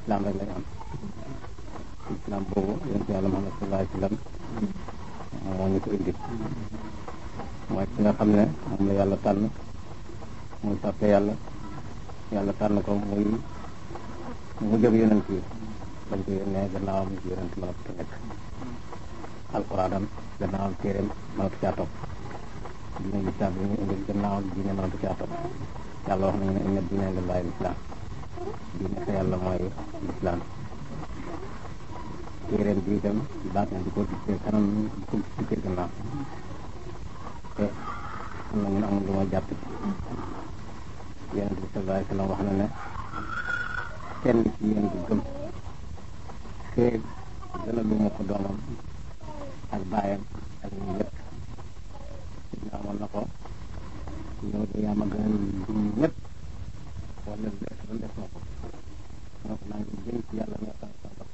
islam rek lañ am islam boobu yonent yàlla Muhammad sallallahu alayhi wa sallam moo ñu ko indi mooy ki nga xam ne moom la yàlla tànn muy soppe yàlla yàlla tànn ko muy mu jëm yonent yi dañ ko yónnee gannaawam yonent mënatu ko nekk alquranam gannaawam téeréem mënatu caa topp diine lislaam bi ñu indi gannaawam diine mënatu caa topp yàlla wax nañu ne inna diine lillahi lislaam diine fa yàlla mooy lislaam téeréem bi itam baat na di ko dikkee kanam di ko dikkee gannaaw te am na ñun amul lu ma jàpp yonent bi sallallahu alayhi wa sallam wax na ne kenn ci yéen du gëm feeg gën a lu ma ko doomam ak baayam ak ñu ñëpp sidna amoon na ko yow de yaa ma gën a lu ñëpp wala def la def na ko moo ko maa ngi jëm ci yàlla nga xam sa bopp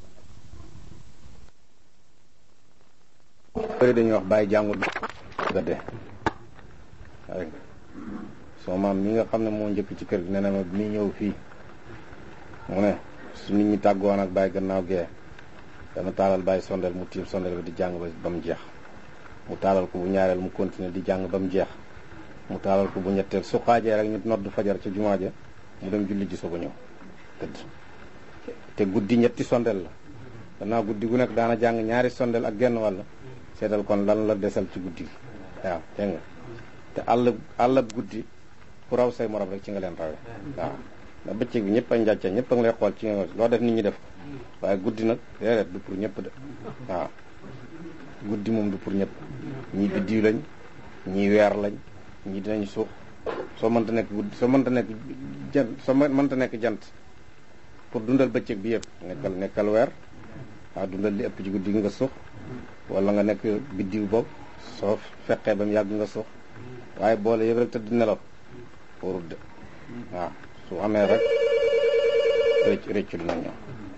bëri dañuy wax bàyyi jàngul nga de rek soo maam mi nga xam ne moo njëkk ci kër gi nee na ma bi muy ñëw fii mu ne su nit ñi tàggoon ak bàyyi gannaaw gee dana taalal bàyyi sondeel mu tiim sondeel bi di jàng ba ba mu jeex mu taalal ko bu ñaareel mu continuer di jàng ba mu jeex mu taalal ko bu ñetteel su xaajee rek ñu nodd fajar ca jumaa ja mu dem julli ji soog a ñëw tëdd te guddi ñetti sondeel la gannaaw guddi gu nekk daana jàng ñaari sondeel ak genn wàll seetal kon lan la desal ci guddi gi waaw dégg nga te àll àll guddi ku raw say morom rek ci nga leen rawee waaw ndax bëccëg bi ñëpp a njàcca ñëpp a ngi lay xool ci nga loo def nit ñi def ko waaye guddi nag déedéet du pour ñëpp de waaw guddi moom du pour ñëpp ñii biddiw lañ ñii weer lañ ñii dinañ suux soo mënta nekk guddi soo mënta nekk jant soo mënta nekk jant pour dundal bëccëg bi yëpp nekkal nekkal weer waaw dundal li ëpp ci guddi gi nga suux wala nga nekk biddiw boobu soo fekkee ba mu yàgg nga suux waaye boole yëpp rek tëdd nelaw warul de waaw su amee rek rëcc rëccu dina ñëw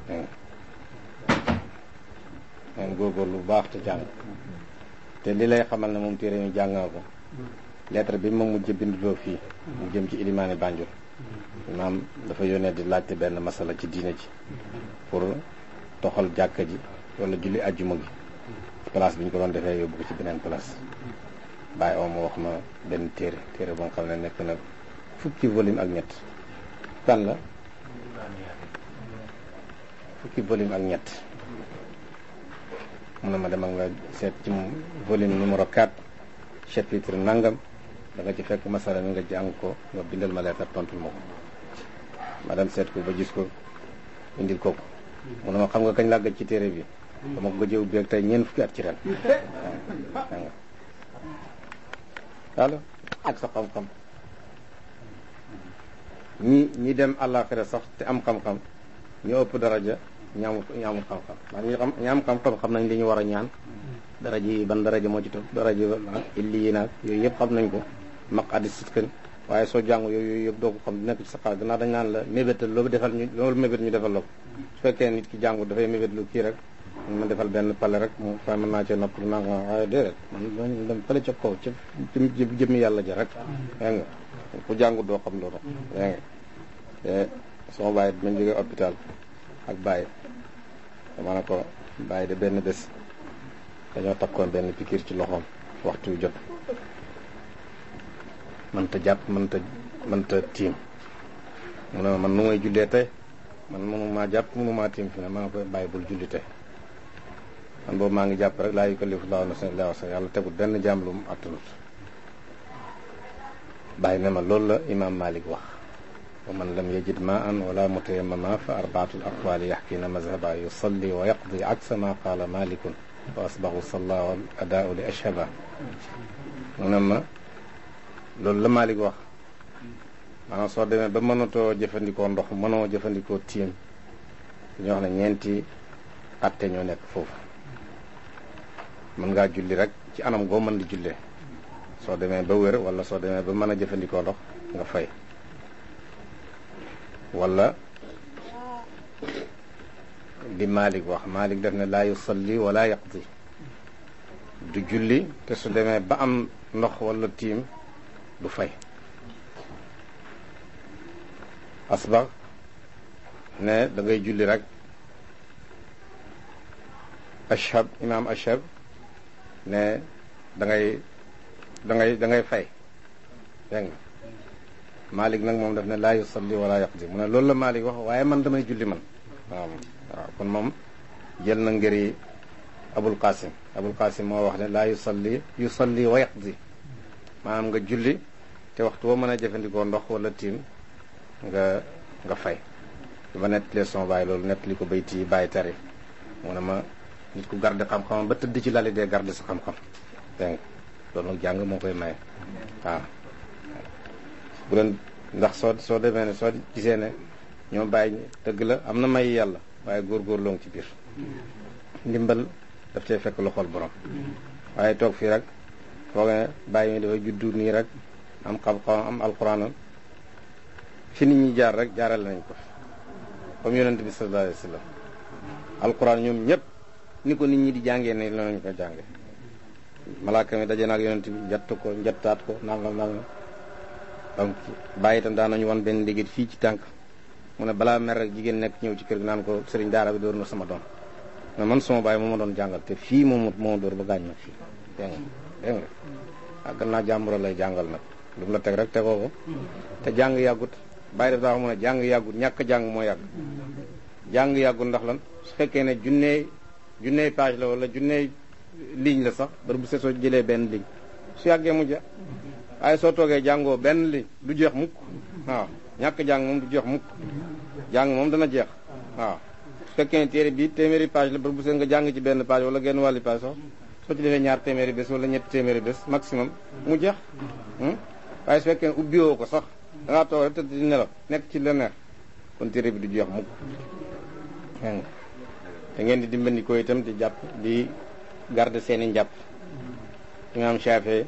ngeen góorgóorlu bu baax te jàng te li lay xamal ne moom téere ñu jàng na ko lettre bi ma mujj binduloo fii mu jëm ci ilimaani Banjul maam dafa yónnee di laajte benn masala ci diine ji pour toxal jàkka ji wala julli ajjuma gi place bi ñu ko doon defee yóbbu ko ci beneen place bàyyi oo ma wax ma benn téere téere boo xam ne nekk na fukki volume ak ñett kan la fukki volume ak ñett mun na ma demal nga seet ci volume numéro 4 chapitre nangam da nga ci fekk masala mi nga jàng ko nga bindal ma leetar tontul ma ko ma dem seet ko ba gis ko indil ko ko mun na ma xam nga kañ laa gëj ci téere bi dama ko gëjee ubbi ak tey ñeent fukki at ci ren waaw ak sa xam-xam ñi ñi dem àllaaxira sax te am xam-xam ñu ëpp daraja ñaamu ñaamul xam-xam ndax ñi xam ñi am xam-xam xam nañ li ñu war a ñaan daraja yi ban daraja moo ci topp daraja illi yi naag yooyu yëpp xam nañ ko maq addi sitkan waaye soo jàngu yooyu yooyu yëpp doo ko xam nekk ci sa xaal gannaaw dañ naan la mébétal loolu defal ñu loolu mébét ñu defal la ko su fekkee nit ki jàngu dafay mébét lu kii rek ma defal benn pale rek mu fa mën naa cee nopp lu nanga waaye déedéet man dem fële ca kaw ca jëmmi yàlla ja rek dégg nga ku jàngu doo xam loolu dégg nga te sama bàyyi mañ jógee hôpital ak bàyyi dama ne ko bàyyi de benn bés dañoo takkoon benn pikiir ci loxoom waxtu wi jot mënta jàpp mënta mënta tiim mu ne man nu may jullee tey man mënumaa jàpp mënumaa tiim fi ne maa ngi koy bàyyi bul julli tey man boobu maa ngi jàpp rek laa yukallifu llaahu nafsan illaa wus'ahaa yàlla tegul benn jaam lu mu attanut bàyyi ne ma loolu la imaam Malik wax wa man lam yajid ma'an wala mutayammama fa arbaatul aqwaali yaxkiina mazhaba yusalli wa yaqdi aksa ma qaala malikun wa asbahu salla wal adaau li ashhaba mu ne ma loolu la Malik wax maanaam soo demee ba mënatoo jëfandikoo ndox mënoo jëfandikoo tiim dañuy wax ne ñeenti atte ñoo nekk foofu mën ngaa julli rek ci anam goo mën di jullee soo demee ba wér wala soo demee ba mën a jëfandikoo ndox nga fay wala li Malik wax Malik def ne laa yusalli wala yaqdi du julli te su demee ba am ndox wala tiim du fay asbax ne da ngay julli rek ashab imaam ashab ne da ngay da ngay da ngay fay dégg nga Malik nag moom daf ne laa yusalli wala yaqdi mu ne loolu la Malik wax waaye man damay julli man waaw waaw kon moom jël na ngëri Abul Qasim Abul Qasim moo wax ne laa yusalli yusalli wa yaqdi maanaam nga julli te waxtu woo mën a jëfandikoo ndox wala tiim nga nga fay dama nettalee son bàyyi loolu nettali ko bayti bàyyi tari mu ne ma nit ku garde xam-xamam ba tëdd ci lali dee garde sa xam-xam dégg nga loolu nag jàng moo koy maye waaw bu leen ndax soo soo demee ne soo gisee ne ñoo bàyyi dëgg la am na may yàlla waaye góor-góorloo ngi ci biir ndimbal daf cee fekk loxol borom waaye toog fii rek foog ne bàyyi mi dafa juddu nii rek am xam-xam am alxuraanam fi nit ñi jaar rek jaaral nañ ko comme yonent bi sallallahu alayhi wa sallam alxuraan ñoom ñëpp ni ko nit ñi di jàngee ne lañu ko jànge malaaka mi daje naag yonent bi njatt ko njattaat ko nangam nangam donc bàyyi itam daan nañu wan benn liggéey fii ci tànk mu ne balaa mer rek jigéen nekk ñëw ci kër gi naan ko sëriñ daara bi door na sama doom mais man sama bàyyi moo ma doon jàngal te fii moom moo door ba gaañ ma fii dégg nga dégg nga ah gannaaw jàmburo lay jàngal nag lu mu la teg rek tegoo ko te jàng yàggut bàyyi daf daa wax mu ne jàng yàggut ñàkk jàng moo yàgg jàng yàggut ndax lan su fekkee ne junnee junnee page la wala junnee ligne la sax bari bu se soo jëlee benn ligne su yàggee mu jeex waaye soo toogee jàngoo benn ligne du jeex mukk waaw ñàkk jàng moom du jeex mukk jàng moom dana jeex waaw su fekkee ne téere bi téeméeri page la bari bu se nga jàng ci benn page wala genn wàlli page sax soo ci defee ñaar téeméeri bés wala ñetti téeméeri bés maximum mu jeex waaye su fekkee ne ubbiwoo ko sax da ngaa toog rek tëdd di nelaw nekk ci leneen kon téere bi du jeex mukk te ngeen di dimbandikoo itam di jàpp di garder seeni njàpp imaam Shaafi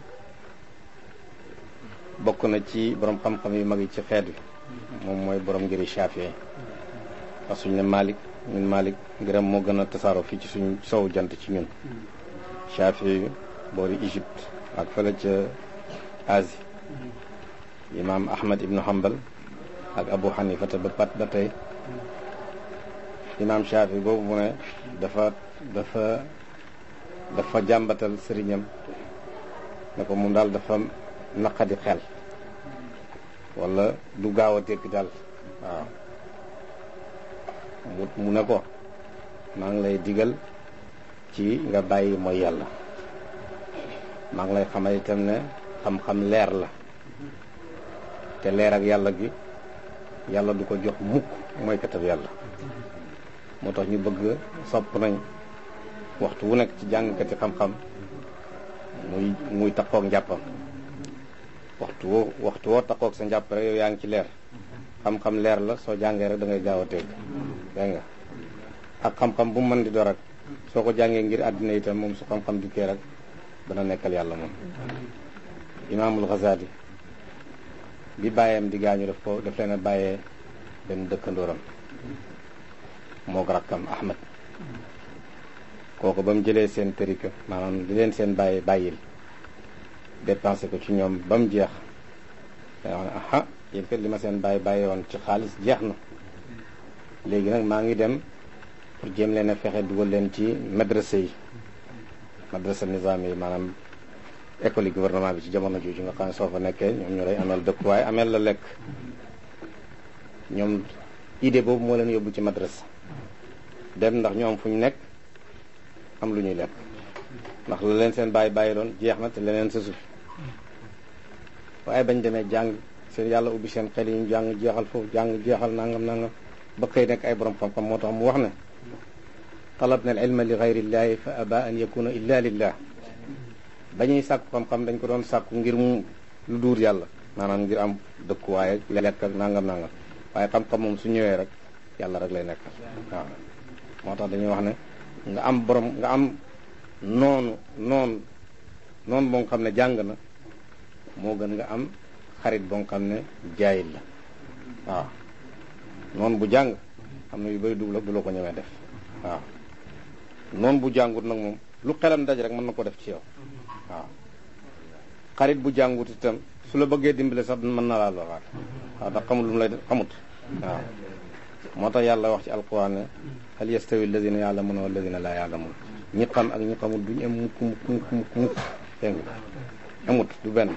bokk na ci borom xam-xam yu mag yi ci xeet wi moom mooy borom ngiri Shaafi wax suñ ne Malik ñun Malik ngiram moo gën a tasaaroo fii ci suñ sow jant ci ñun Shaafi boori Égypte ak fële ca Asie imaam Ahmad ibnu Hanbal ak Abu Hanifa te ba pat ba tey imaam Shaafi boobu mu ne dafa dafa dafa jàmbatal sëriñam ne ko moom daal dafa naqadi xel wala du gaaw a tekki daal waaw mu ne ko maa ngi lay digal ci nga bàyyi mooy yàlla maa ngi lay xamal itam ne xam-xam leer la te leer ak yàlla gi yàlla du ko jox mukk mooy katab yàlla moo tax ñu bëgg sopp nañ waxtu wu nekk ci jàngkati xam-xam muy muy takkook njàppam waxtu woo waxtu woo takkook sa njàpp rek yow yaa ngi ci leer xam-xam leer la soo jàngee rek da ngay gaaw a teg dégg nga ak xam-xam bu mu mën di door rek soo ko jàngee ngir àddina itam moom su xam-xam dikkee rek dana nekkal yàlla moom imaamul Ghazali bi bàyyeem di gaañu daf ko daf leen a bàyyee benn dëkkandooram moog rakkam Ahmad kooku ba mu jëlee seen tërika maanaam di leen seen bàyyi bàyyil dépensé ko ci ñoom ba mu jeex da wax ne aha yéen kat li ma seen bàyyi bàyyi woon ci xaalis jeex na léegi nag maa ngi dem pour jéem leen a fexe dugal leen ci madrasa yi madrasa nizaam yi maanaam école yi gouvernement bi ci jamono jooju nga xam ne soo fa nekkee ñoom ñoo lay ameel dëkkuwaay ameel la lekk ñoom idée boobu moo leen yóbbu ci madrasa dem ndax ñu am fu ñu nekk am lu ñuy lekk ndax la leen seen bàyyi bàyyi doon jeex na te leneen sa suuf waaye bañ demee jàng seen yàlla ubbi seen xel yi ñu jàng jeexal foofu jàng jeexal nangam nangam ba xëy nekk ay borom xam-xam moo tax mu wax ne talabna al ilma li gayrillahi fa aba an yakuna illa lillah ba ñuy sàkku xam-xam dañ ko doon sàkku ngir mu lu duur yàlla maanaam ngir am dëkkuwaay ak lekk ak nangam nangam waaye xam-xam moom su ñëwee rek yàlla rek lay nekk waaw moo tax dañuy wax ne nga am borom nga am noonu noonu noonu boo xam ne jàng na moo gën nga am xarit boo xam ne jaayil la waaw noonu bu jàng am na yu bëri dugg la du la ko ñemee def waaw noonu bu jàngut nag moom lu xelam daj rek mën na ko def ci yow waaw xarit bu jàngut itam su la bëggee dimbale sax mën na laa loraat waaw ndax xamul lu mu lay def xamut waaw moo tax yàlla wax ci alquran ne hal yastawi alladina yaalamuuna walladina laa yaalamuun ñi xam ak ñi xamul duñu am mukk mukk mukk mukk mukk dégg nga amut du benn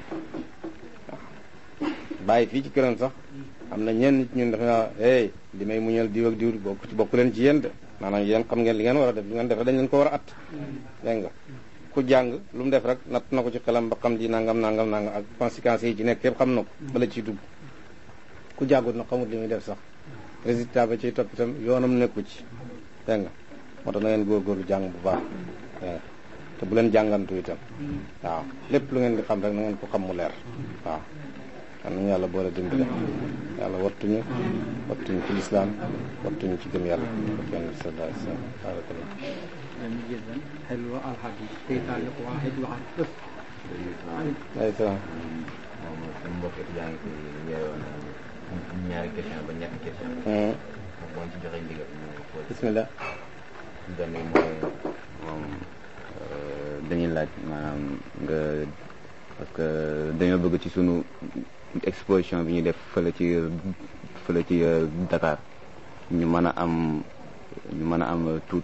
bàyyi fii ci këram sax am na ñenn nit ñun dafa naa hey li may muñal diw ak diw bokk ci bokk leen ci yéen de maanaam yéen xam ngeen li ngeen war a def li ngeen def dañ leen ko war a at dégg nga ku jàng lu mu def rek natt na ko ci xelam ba xam di nangam nangam nangam ak conséquences yi ci nekk yëpp xam na ko bala ciy dugg ku jàngut na xamut li muy def sax résultat ba ciy topp itam yoonam nekku ci dégg nga moo tax na ngeen góorgóorlu jàng bu baax dégg nga te bu leen jàngantu itam waaw lépp lu ngeen di xam rek na ngeen ko xam mu leer waaw xam nañu yàlla boole dimbale yàlla wattuñu wattuñu ci lislaam wattuñu ci gëm yàlla kenn sallallahu alayhi wa sallam barakallah جميل جدا حلوة الحديث في تعليق واحد وعن قصة alayhi salaam moom suñu mbokk étudiant yi fi yeewoon ñaari question ba ñetti question Hmm. boo ci joxee ndigal ñu xool bismillah benn yi mooy moom dañuy laaj maanaam nga parce que dañoo bëgg ci sunu exposition bi ñuy def fële ci fële ci Dakar ñu mën a am ñu mën a am tuut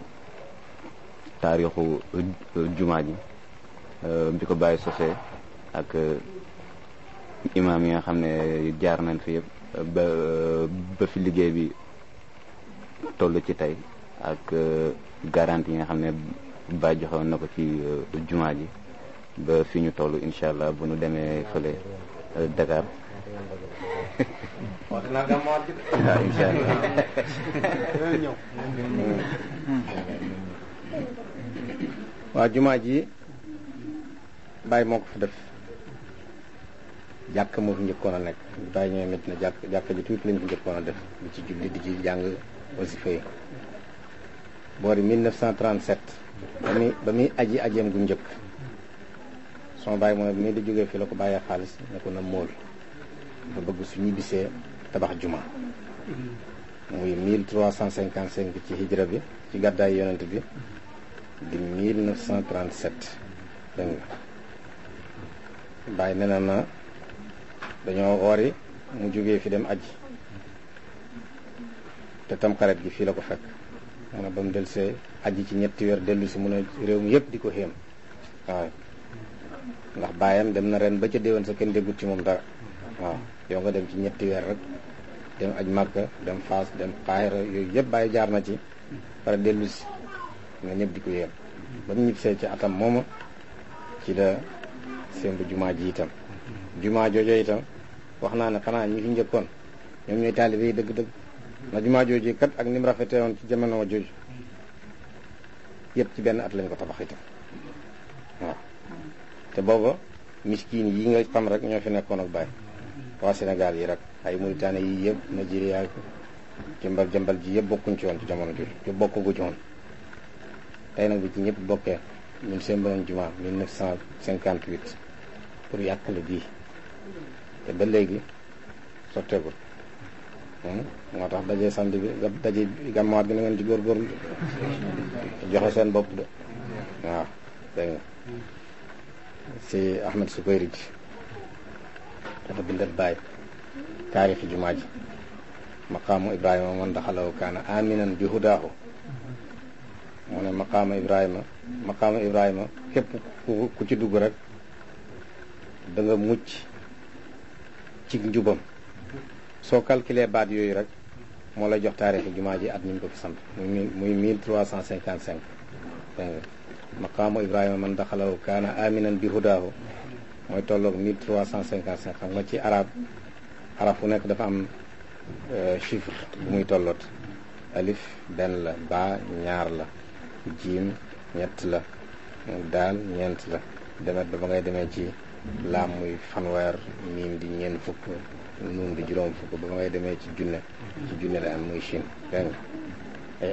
taarixu jumaa ji bi ko bàyyi sosee ak imaam yi nga xam ne jaar nañ fi yëpp ba ba fi liggéey bi toll ci tey ak garantie yi nga xam ne ba joxewoon na ko ci jumaa ji ba fi ñu toll incha allah bu ñu demee fële Dakar waaw incha allah waa jumaa ji bàyyi moo ko fa def jàkk moo fi njëkkoon a nekk bàyyi ñooy métti na jàkk jàkk ji tuuti lañ fi njëkkoon a def di ci julli di ci jàng wasifa yi boori 1937 ba muy ba muy aji ajeem gu njëkk sama bàyyi mooy bi muy di jógee fii la ko bàyyee xaalis ne ko na móol dafa bëgg su ñibbisee tabax juma muy 1355 ci hijra bi ci gàddaay yonent bi di 1937 dégg nga bàyyi nee na na dañoo woori mu jógee fi dem aji te tamxarit gi fii la ko fekk mu ne ba mu delsee aji ci ñetti weer dellu si mu ne réew mi yëpp di ko xéem waaw ndax bàyyam dem na ren ba ca déwén sa kenn déggut ci moom dara waaw yow nga dem ci ñetti weer rek dem aj Makka dem Faas dem Kaahira yooyu yëpp bàyyi jaar na ci pare dellu si nga ñëpp di ko yéem ba mu ñibbisee ci atam mooma ci la sémb jumaa ji itam jumaa joojo itam wax naa ne xanaa ñi fi njëkkoon ñoom ñooy taalibe yi dëgg-dëgg na jumaa jooju kat ak ni mu rafetee woon ci jamono jooju yëpp ci benn at lañ ko tabax itam waaw te booba miskin yi nga xam rek ñoo fi nekkoon ak bàyyi waa Sénégal yi rek ay Mauritanie yi yëpp Nigeria jëmbal jëmbal ji yëpp bokkuñ ci woon ci jamono jooju yëpp bokkugu ci woon tey nag bi ci ñëpp bokkee ñun seen beneen jumaa 1958 pour yàqale bii te ba léegi sotteegul moo tax daje samedi bi daje gàmmaat gi na ngeen ci góorgóorlu joxe seen bopp de waaw dégg nga si Ahmed Sukayri ji dafa bindal bàyyi taarixi jumaa ji maqaamu Ibrahima man daxalaw kaana aminan bi hudaahu mu ne maqaama Ibrahima maqaama Ibrahima képp ku ku ci dugg rek da nga mucc ci njubam soo calculé baat yooyu rek moo lay jox taarixi jumaa ji at ñu ko fi sant muy muy mille trois cent cinquante cinq dégg nga maqaamu Ibrahima man daxalaw kaana aminan bi hudaahu mooy tolloog mille trois cent cinquante cinq xam nga ci arab arab fu nekk dafa am chiffre bu muy tolloot alif benn la ba ñaar la jiim ñett la daal ñeent la demet ba ba ngay demee ci laam muy fanweer miim di ñeent fukk nuun di juróom fukk ba ba ngay demee ci junne ci junne la am muy chine dégg nga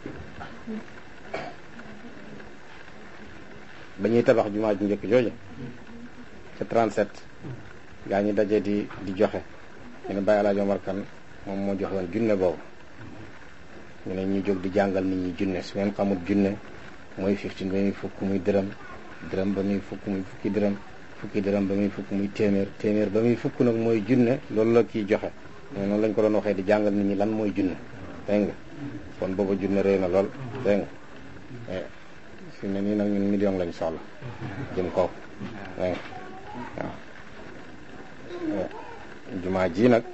ba ñuy tabax jumaa ju njëkk jooju ca 37 gaa ñi daje di di joxe ñu ne Baye Alaaji Omar Kan moom moo joxe woon junne boobu ñu ne ñu jóg di jàngal nit ñi junne su ngeen xamul junne mooy 15 ba muy fukk muy dërëm dërëm ba muy fukk muy fukki dërëm fukki dërëm ba muy fukk muy téeméer téeméer ba muy fukk nag mooy junne loolu la kii joxe mais noonu lañ ko doon waxee di jàngal nit ñi lan mooy junne dégg nga kon booba junne rëy na lool dégg nga fi ne nii nag ñun million lañ soxla jëm kaw dégg nga waaw jumaa ji nag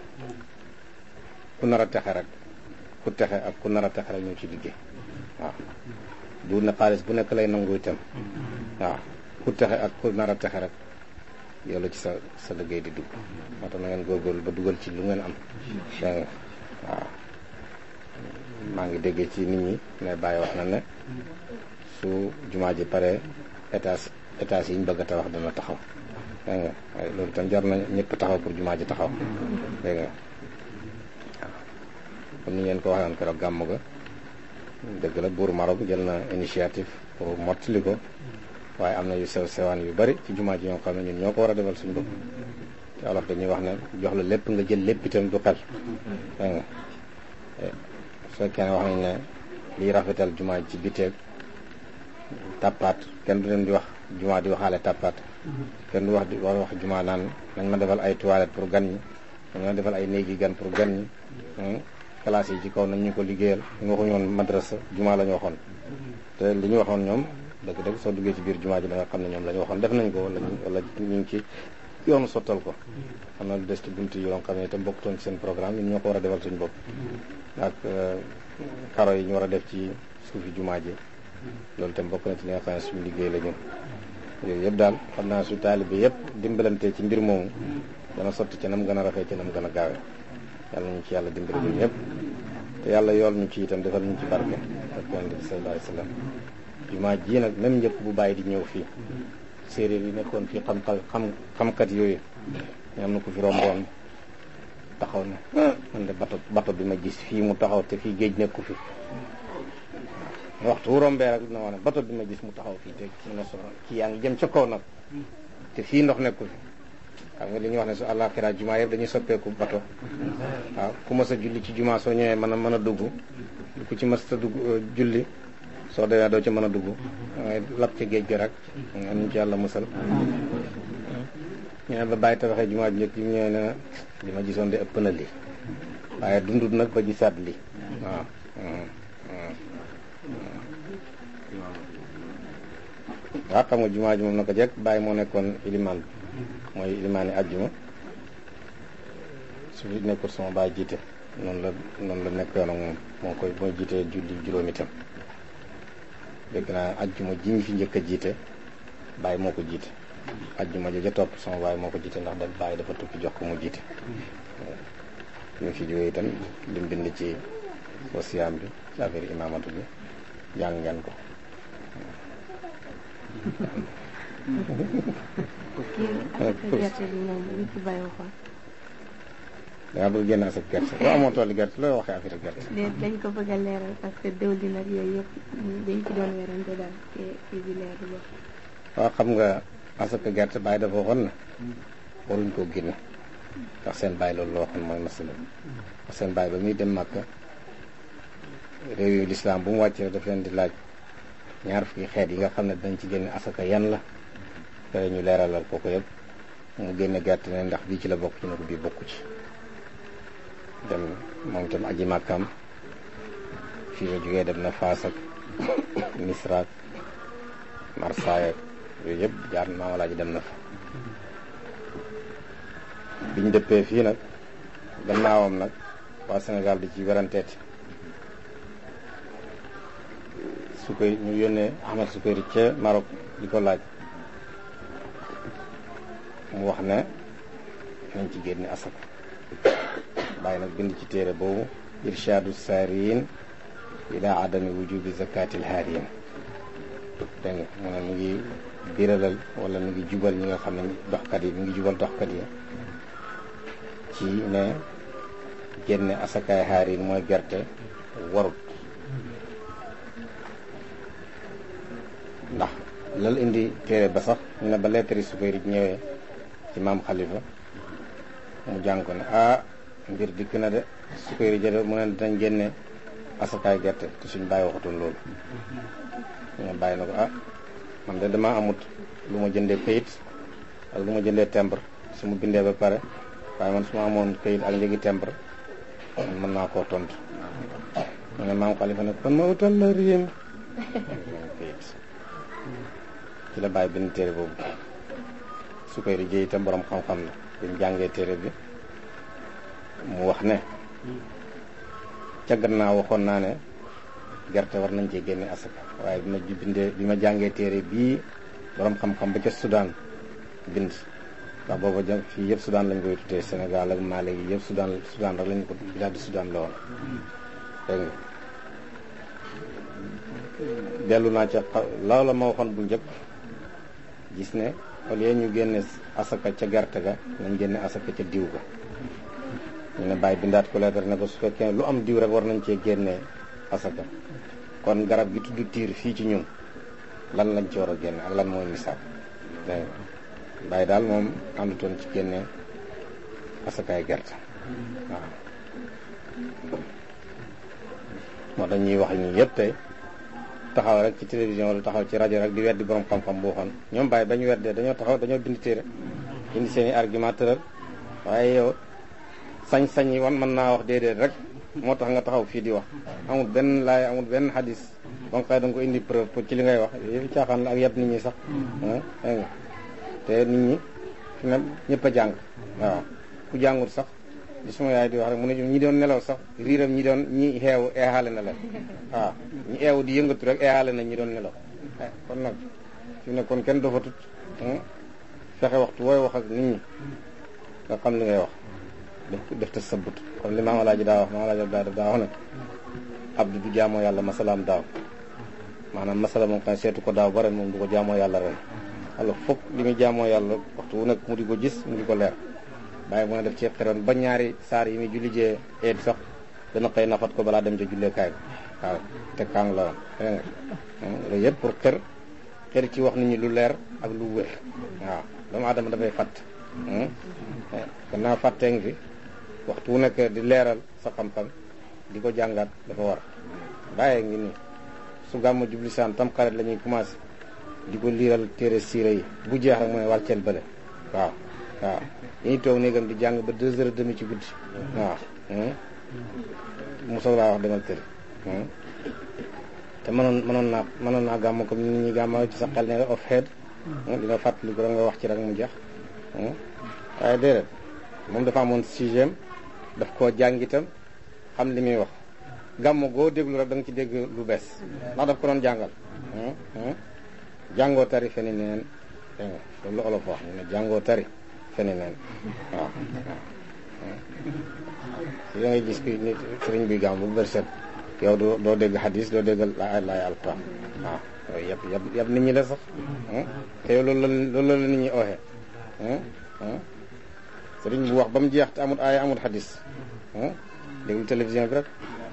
ku nar a texe rek ku texe ak ku nar a texe rek ñoo ci liggéey waaw du ne xaalis bu nekk lay nangu itam waaw ku texe ak ku nar a texe rek yow la ci sa sa liggéey di dugg moo tax na ngeen góorgóorlu ba dugal ci lu ngeen am dégg nga waaw maa ngi déggee ci nit ñi ne bàyyi wax na ne su jumaa ji pare étage étage yi ñu bëgg a tabax dana taxaw dégg nga waaye loolu itam jar na ñëpp taxaw pour jumaa ji taxaw dégg nga waaw comme ni ngeen ko waxee woon keroog gàmm ga dëgg la buur Maroc jël na initiative pour mottali ko waaye am na yu sew sewaan yu bari ci jumaa ji ñoo xam ne ñun ñoo ko war a defal suñu bopp te olof dañuy wax ne jox la lépp nga jël lépp itam du xel dégg nga su fekkee ne wax nañ ne liy rafetal jumaa ji ci biteeg tàppaat kenn du leen di wax jumaa di waxaale tàppaat kenn du wax di wax jumaa naan nañ ma defal ay toilette pour gan ñi nañ ma defal ay néegi gan pour gan ñi classe yi ci kaw nañ ñu ko liggéeyal ñu waxuñu woon madrasa jumaa la ñu waxoon te li ñu waxoon ñoom dëgg-dëgg soo duggee ci biir jumaa ji da nga xam ne ñoom la ñu waxoon def nañ ko wala wala ñu ngi ci yoonu sottal ko xam na lu des ci buntu yi yoo xam ne itam bokkutoon ci seen programme ñun ñoo ko war a defal suñu bopp ak karo yi ñu war a def ci suufi jumaa ji loolu itam bokk na ci li nga xam ne suñu liggéey la ñun yooyu yëpp daal xam naa su taalibe yëpp dimbalante ci mbir moomu dana sotti ci nam gën a rafet ci nam gën a gaawe yàlla ñu ci yàlla dimbali ñun ñëpp te yàlla yool ñu ci itam defal ñu ci barke ak yonent bi sallallahu alayhi wasallam jumaa ji nag même njëkk bu bàyyi di ñëw fii séeréer yi nekkoon fii xam xam xamkat yooyu ñu am na ko fi romboon taxaw ne man de bato bato bi ma gis fii mu taxaw te fii géej nekku fi waxtu wu rombee rek dina wax ne bato bi ma gis mu taxaw fii te mu ne so kii yaa ngi jëm ca kaw nag te fii ndox nekku fi xam nga li ñuy wax ne su àllaaxira jumaa yëpp dañuy soppeeku bato waaw ku mas a julli ci jumaa soo ñëwee mën a mën a dugg ku ci mas a dugg julli soo demee doo ci mën a dugg dangay lab ci géej gi rek am ñu ci yàlla musal ñu ne ba bàyyi tabaxee jumaa ji njëkk yi mu ñëwee ne li ma gisoon de ëpp na lii waaye dundut nag ba gisaat lii waaw waaw xam nga jumaa ji moom naka jekk bàyyi moo nekkoon ilimaan bi mooy ilimaani àjjuma su fi nekkul sama baay jiite noonu la noonu la nekkoon ak moom moo koy mooy jiite julli juróomi tam dégg naa àjjuma ji ñu fi njëkk a jiite baay moo ko jiite àjjuma ja topp sama baay moo ko jiite ndax da baay dafa tukki jox ko mu jiite ñu fi jógee itam lim bind ci wasiyaam bi ci affaire imaamatu bi jàng ngeen ko gerte bi moom lu ci bàyyi waxoon. dangaa bëgg génn sa gerte boo amoo tooli gerte looy waxee affaire gerte. dañ ko bëgg a leeral parce que diwlin ak yooyu yëpp dañ ci doon werante daal te kii bi leer ba. waaw xam nga asaka gerte bàyyi dafa waxoon na waruñ koo génne ndax seen bàyyi loolu la waxoon mooy masala ndax seen bàyyi ba muy dem Màkka réew yu lislaam bu mu wàccee daf leen di laaj ñaar fukki xeet yi nga xam ne dañ ci génne asaka yan la te ñu leeralal ko ko yëpp mu génne gerte ne ndax bii ci la bokk ci ne ko bii bokku ci dem moom itam aji màkkam fii la jógee dem na Faas ak Misra ak Marsaay ak yooyu yëpp jaar maama laa ji dem na fa biñ dëppee fii nag gannaawam nag waa Sénégal di ci weranteeti su koy ñu yónnee Ahmed Sukayri ca Maroc di ko laaj mu wax ne nañ ci génne asaka bàyyi nag bind ci téere boobu irshadu saariin ila adami wujubi zakatil haariin dégg nga mu ne mu ngi biralal wala mu ngi jubal ñi nga xam ne doxkat yi mu ngi jubal doxkat yi ci ne génne asakaay haariin mooy gerte warut ndax lal indi téere ba sax ñu ne ba lettre yi Sukayri ñëwee ci maam Khalifa mu jàng ko ne ah mbir dikk na de Sukayri jële mu ne dinañ génne asakaay gerte te suñ bàyyi waxatoon loolu ñu bàyyi na ko ah man de damaa amut lu ma jëndee kayit ak lu ma jëndee timbre su ma bindee ba pare waaye man su ma amoon këyit ak njëgi timbre man mën naa koo tontu mu ne maam xalifa ne kon ma utal la réem këyit ci la bàyyi benn téere boobu su koy rijee itam borom xam-xam la bi mu jàngee téere bi mu wax ne ca gannaaw waxoon naa ne gerte war nañ cee génne asaka waaye bi ma bindee bi ma jàngee téere bii borom xam-xam ba ca Soudan bind ndax booba jëm fii yëpp Soudan lañ koy tuddee Sénégal ak Mali yi yëpp Soudan Soudan rek lañ ko bilaad di Soudan la woon dégg nga dellu naa ca loolu la ma waxoon bu njëkk gis ne au lieu ñu génne asaka ca gerte ga nañ génne asaka ca diw ga ñu ne bàyyi bindaat ko leetar ne ko su fekkee lu am diw rek war nañ cee génne asaka kon garab gi tudd tiir fii ci ñun lan lañ ci war a génne ak lan mooy misaal dégg nga bàyyi daal moom àndutoon ci génne asakaay gerte waaw moo tax ñuy wax ñi yëpp tey taxaw rek ci télévision wala taxaw ci rajo rek di weddi borom xam-xam boo xam ñoom bàyyi ba ñu weddee dañoo taxaw dañoo bind téere indi seen i argument tëral waaye yow sañ-sañ yi wan mën naa wax déedéet rek moo tax nga taxaw fii di wax amul benn laay amul benn xadis ba nga xëy da nga ko indi preuve pour ci li ngay wax yëfi caaxaan la ak yab nit ñi sax dégg nga te nit ñi fi ne ñëpp a jàng waaw ku jàngul sax li suma yaay di wax rek mu ne ñi doon nelaw sax riiram ñi doon ñi xeewu eexaale na leen waaw ñi eewu di yëngatu rek eexaale na ñi doon nelaw kon nag fi ne kon kenn dafa tut fexe waxtu wooy wax ak nit ñi nga xam li ngay wax def def te sabut comme li maam alaaji daa wax maam alaaji daa daa wax ne abdu du jaamoo yàlla masalaam daaw maanaam masala moom xam seetu ko daaw ba ren moom du ko jaamoo yàlla ren alors foog li muy jaamoo yàlla waxtu wu nekk mu di ko gis mu di ko leer bàyyi mu ne def ci xiroon ba ñaari saar yi muy julli jee eed sax dana xëy nafat ko balaa dem ca julleekaay bi waaw te kaang la woon dégg nga loolu yëpp pour xër xër ci wax nit ñi lu leer ak lu wér waaw doomu aadama dafay fàtt gannaaw fàttee ngi fi waxtu wu nekk di leeral sa xam-xam di ko jàngaat dafa war bàyyee ngi nii su gàmmu jublisaan tam xarit la ñuy commencé di ko liiral téere siira yi bu jeex rek mu ne wàcceel bële waaw waaw dañuy toog néegam di jàng ba deux heures et demi ci guddi waaw mu soog laa wax demal tëri te mënoon mënoon naa mënoon naa gàmm comme nit ñi gàmma ci sa xel ne off head dina fàttali ko rek nga wax ci rek mu jeex waaye déedéet moom dafa amoon sixième daf koo jàng itam xam li muy wax gàmm goo déglu rek da nga ci dégg lu bees ndax daf ko doon jàngal jàngoo tari feni neen dégg nga loolu la olof wax ñu ne jàngoo tari feni neen waaw waaw da ngay gis ki nit sëriñ bi gàmm bu bërset yow doo doo dégg hadis doo dégg laay laay alquran waaw yooyu yëpp yëpp yëpp nit ñi la sax te yow loolu la loolu la nit ñi ooxee sëriñ bu wax ba mu jeex te amul aaya amul hadis déglu télévision bi rek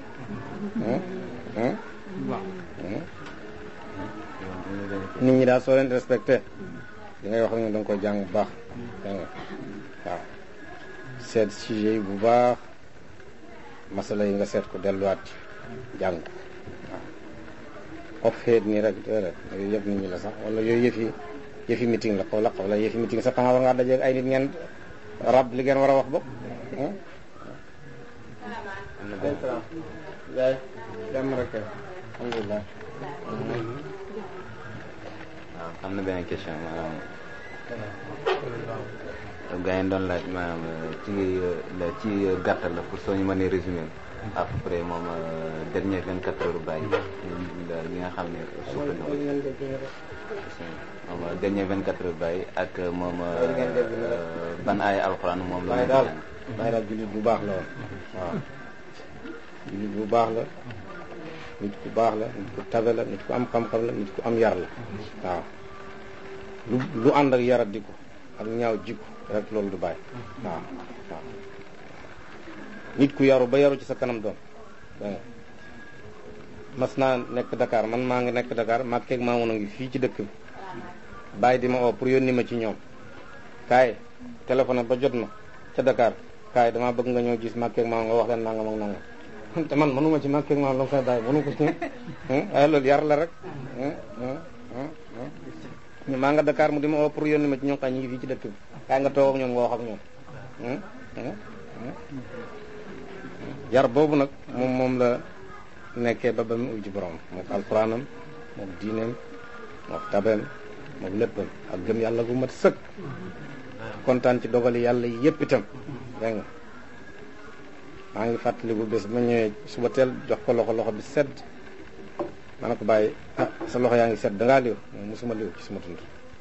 nit ñi daal soo leen respecté li ngay wax ak ñoom da nga koy jàng bu baax dégg nga waaw seet sujet yi bu baax masala yi nga seet ko delluwaat ci jàng ko waaw of xeet nii rek déedéet yooyu yëpp nit ñi la sax wala yooyu yëfi yëfi meeting la xaw la xaw la yëfi meeting sax xanaa war ngaa dajeeg ay nit ngeen rab li ngeen war a wax bopp yaay dem rek alhamdulilah waaw am na benn question maanaam gaa yi doon laaj maanaam ci la ci gàttal la pour soo ñu mënee résumé à peu près moom dernier vingt quatre heures bàyyi yi nga xam ne suuf la moom dernier vingt quatre heures bàyyi ak moom ban ay alxuraan moom la bàyyi daal bàyyi daal jullit bu baax la woon waaw jullit bu baax la nit ku baax la nit ku tabe la nit ku am xam-xam la nit ku am yar la waaw lu lu ànd ak yarat di ko ak ñaaw jikko rek loolu du bàyyi waaw waaw nit ku yaru ba yaru ci sa kanam doom dégg nga mas naa nekk Dakar man maa ngi nekk Dakar maa keeg maa ngi fii ci dëkk bi bàyyi di ma oo pour yónni ma ci ñoom kaay téléphone ba jot ma ca Dakar kaay damaa bëgg nga ñëw gis maa keeg maa nga wax leen nangam ak nangam te man mënuma ci maa keeg maa la koy bàyyi mënu ko ci waaye loolu yar la rek maa nga Dakar mu di ma oo pour yónni ma ci ñoom kaay ñu ngi fii ci dëkk bi kaay nga toog ak ñoom nga wax ak ñoom yar boobu nag moom moom la nekkee ba ba mu uj borom mook alxuraanam mook diineem mook tabeem mook léppam ak gëm yàlla gu mat sëkk kontaan ci dogali yàlla yépp itam dégg nga maa ngi fàttaliku bés ma ñëwee suba teel jox ko loxo loxo bi sedd ma ne ko bàyyi ah sa loxo yaa ngi sedd dangaa liw moom mosuma liw ci suma tund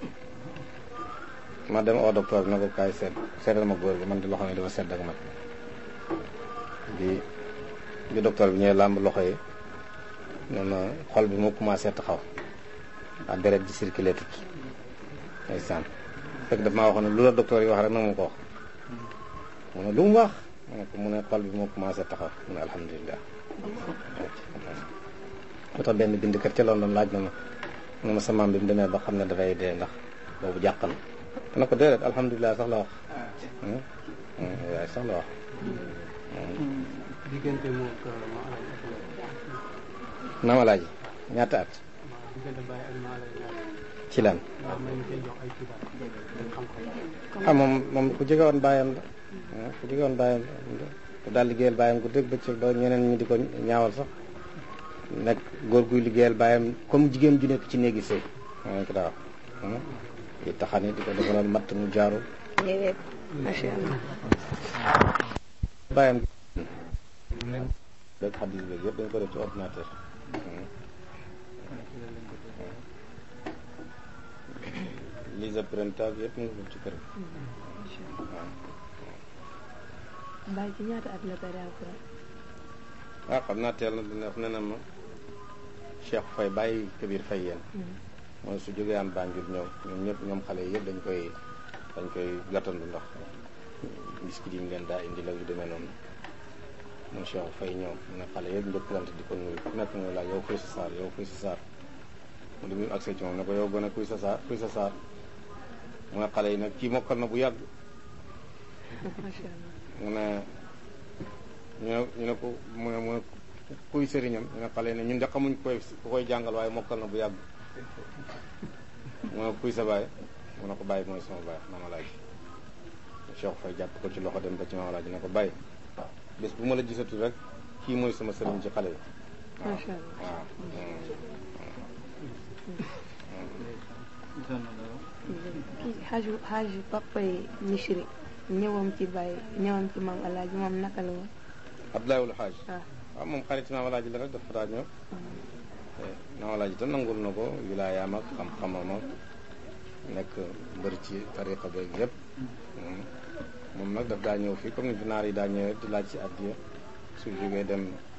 ma dem au docteur bi na ko kaay sedd seddal ma góor gi man di loxo yi dafa sedd ak man bi bi docteur bi ñëwee làmb loxo yi ne ma xol bi moo commencé taxaw waa deret ji circulé tut ndeysaan fekk daf maa waxoon ne lu la docteur yi wax rek na ma ko wax mu ne lu mu wax mu ne ko mu ne xol bi moo commencé taxaw mu ne alhamdulilah moo tax benn bindkat ca London laaj na ma mu ne ma sa maam bi mu demee ba xam ne dafay dee ndax boobu jàq na te na ko déedéet alhamdulilah sax la wax waaye sax la wax diggante moom ma alay maama laaji ñaata at diggante bàyyi ak ma alay ci lan ndax may ñu koy jox ay xibaar xam-xam ah moom moom ku jege woon bàyyam la ah ku jege woon bàyyam la ku daal liggéeyal bàyyam ku dégg bëccëg ba ñeneen ñi di ko ñaawal sax nekk góor guy liggéeyal bàyyam comme jigéen ju nekk ci néegi sëy moo ko daa wax di taxani di ko defaloon matt mu jaaru déedéet macha allah. bàyyam rek xadis beeg yëpp dañ ko def ci ordinateur lise printage yëpp mu ngi ko ci kër gi waaw Baye ci ñaata at la tari alquran. ah xam naa teel na dina wax ne na ma Cheikh Faye bàyyi Kabir Faye yéen mooy su jógee am Banjul ñëw ñoom ñëpp ñoom xale yi yëpp dañ koy dañ koy gàttandu ndax biskit yi ñu leen daa indi la yu demee noonu moom Cheikh Faye ñëw mu ne xale yëpp njëkkalante di ko nuyu ku nekk muy laaj yow kuy sa saar yow kuy sa saar mu di muy accès ci moom ne ko yow gën a kuy sa saar kuy sa saar mu ne xale yi nag kii mokkal na bu yàgg macha allah. mu ne ñu ne ñu ne ko mu ne mu ne kuy sëriñam ñu ne xale yi ne ñun de xamuñ koy ku koy jàngal waaye mokkal na bu yàgg mu ne kuy sa baay mu ne ko bàyyi mooy sama baay maama laaj Cheikh Faye jàpp ko ci loxo dem ba ci maama laaj ne ko bàyyi bés bu ma la gisatul rek kii mooy sama sëriñ ci xale yi waaw macha allah. waaw kii xaaju xaaju papa yi Misri ñëwam ci Baye ñëwam ci maam Alaaji moom naka la woon. Abdoulaye Wul Xaaj waaw. waaw moom xarit maama laaj la rek dafa daa ñëw maama laaj itam nangul na ko wilaayaam ak xam-xamam ak nekk mbër ci tariqa beeg yëpp moom nag daf daa ñëw fii comme ni fi naar yi daa ñëwee di laaj ci addiya su jógee dem